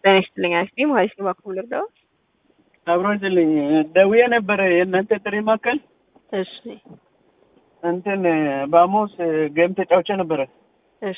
ጤና ይስጥልኝ አክስቴ ማለት ነው። እባክዎ ልርዳዎት? አብሮ ይስጥልኝ ደውዬ ነበረ የእናንተ ጥሪ ማዕከል እሺ እንትን በሐሙስ ጌም ተጫውቼ ነበረ እሺ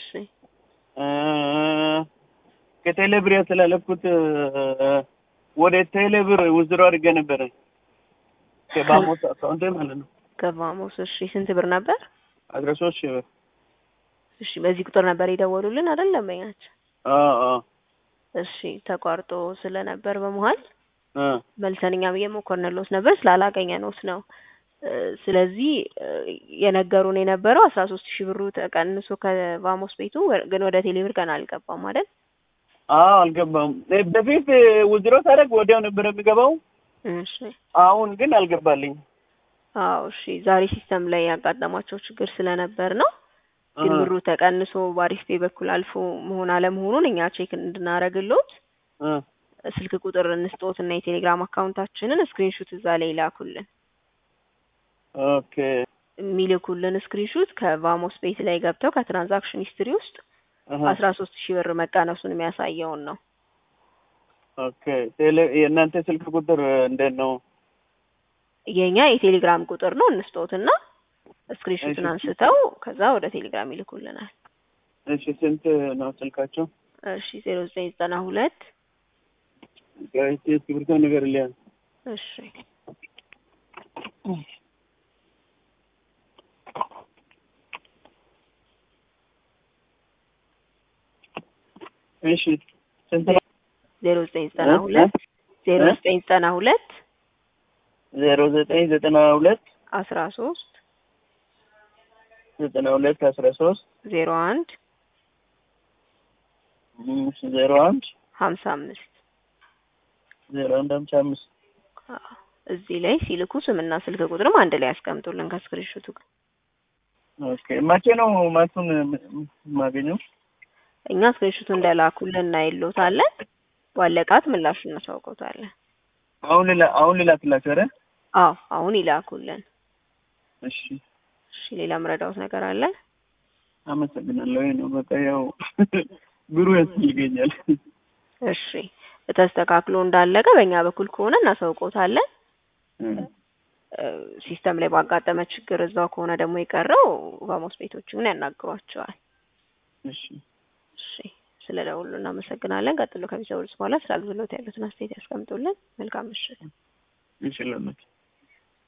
ከቴሌብር ያስተላለፍኩት ወደ ቴሌብር ውዝድሮ አድርጌ ነበረ ከባሞስ አካውንቴ ማለት ነው ከቫሞስ እሺ ስንት ብር ነበር? አስራ ሶስት ሺህ ብር እሺ በዚህ ቁጥር ነበር የደወሉልን አይደል? ደንበኛችን አዎ አዎ እሺ ተቋርጦ ስለነበር በመሀል እ መልሰን እኛም እየሞከርንልዎት ነበር ስላላገኘንዎት ነው። እ ስለዚህ እ የነገሩን የነበረው አስራ ሶስት ሺህ ብሩ ተቀንሶ ከቫሞስ ቤቱ ወ- ግን ወደ ቴሌብር ገና አልገባም አይደል? አዎ አልገባም። እ በፊት ውዝድሮ ሳደርግ ወዲያው ነበር የሚገባው። እሺ አሁን ግን አልገባልኝ። አዎ እሺ ዛሬ ሲስተም ላይ ያጋጠማቸው ችግር ስለነበር ነው። ግን እ ብሩ ተቀንሶ በአሪፍ ፔ በኩል አልፎ መሆን አለመሆኑን እኛ ቼክ እንድናደርግልዎት እ ስልክ ቁጥር እንስጦት እና የቴሌግራም አካውንታችንን ስክሪንሹት እዛ ላይ ይላኩልን። ኦኬ የሚልኩልን ስክሪንሹት ከቫሞስ ቤት ላይ ገብተው ከትራንዛክሽን ሂስትሪ ውስጥ እህ አስራ ሶስት ሺህ ብር መቀነሱን የሚያሳየውን ነው። ኦኬ ቴሌ የእናንተ ስልክ ቁጥር እንዴት ነው? የኛ የቴሌግራም ቁጥር ነው እንስጦትና ስክሪንሹትን እሺ። አንስተው ከዛ ወደ ቴሌግራም ይልኩልናል። እሺ ስንት ነው ስልካቸው? እሺ ዜሮ ዘጠኝ ዘጠና ሁለት እስኪ እስክሪብቶ ነገር ሊያ እሺ እሺ ስንት ነው? ዜሮ ዘጠኝ ዘጠና እ? ሁለት ዜሮ እ? ዘጠኝ ዘጠና ሁለት ዜሮ ዘጠኝ ዘጠና ሁለት አስራ ሶስት ዘጠና ሁለት አስራ ሶስት ዜሮ አንድ እሺ ዜሮ አንድ ሀምሳ አምስት ዜሮ አንድ ሃምሳ አምስት አዎ። እዚህ ላይ ሲልኩ ስምና ስልክ ቁጥርም አንድ ላይ ያስቀምጡልን ከስክሪንሹቱ ጋር። ኦኬ መቼ ነው ማቱን የማገኘው? እኛ ስክሪንሹቱ እንደላኩልን እናይሎታለን። ባለቃት ምላሹን እናሳውቀውታለን። አሁን ሌላ አሁን ሌላ ትላችሁ ኧረ አዎ አሁን ይላኩልን። እሺ እሺ ሌላ ምረዳውት ነገር አለ? አመሰግናለሁ። ይሄ ነው በቃ ያው ብሩ ያስፈልገኛል። እሺ ተስተካክሎ እንዳለቀ በእኛ በኩል ከሆነ እናሳውቀውታለን። እ እ ሲስተም ላይ ባጋጠመ ችግር እዛው ከሆነ ደግሞ የቀረው ቫሞስ ቤቶችን ያናግሯቸዋል። እሺ እሺ ስለ ደውሉ እናመሰግናለን። ቀጥሎ ከሚሰውሉት በኋላ ስለ አገልግሎት ያሉትን አስተያየት ያስቀምጡልን። መልካም ምሽት። እንችላለን።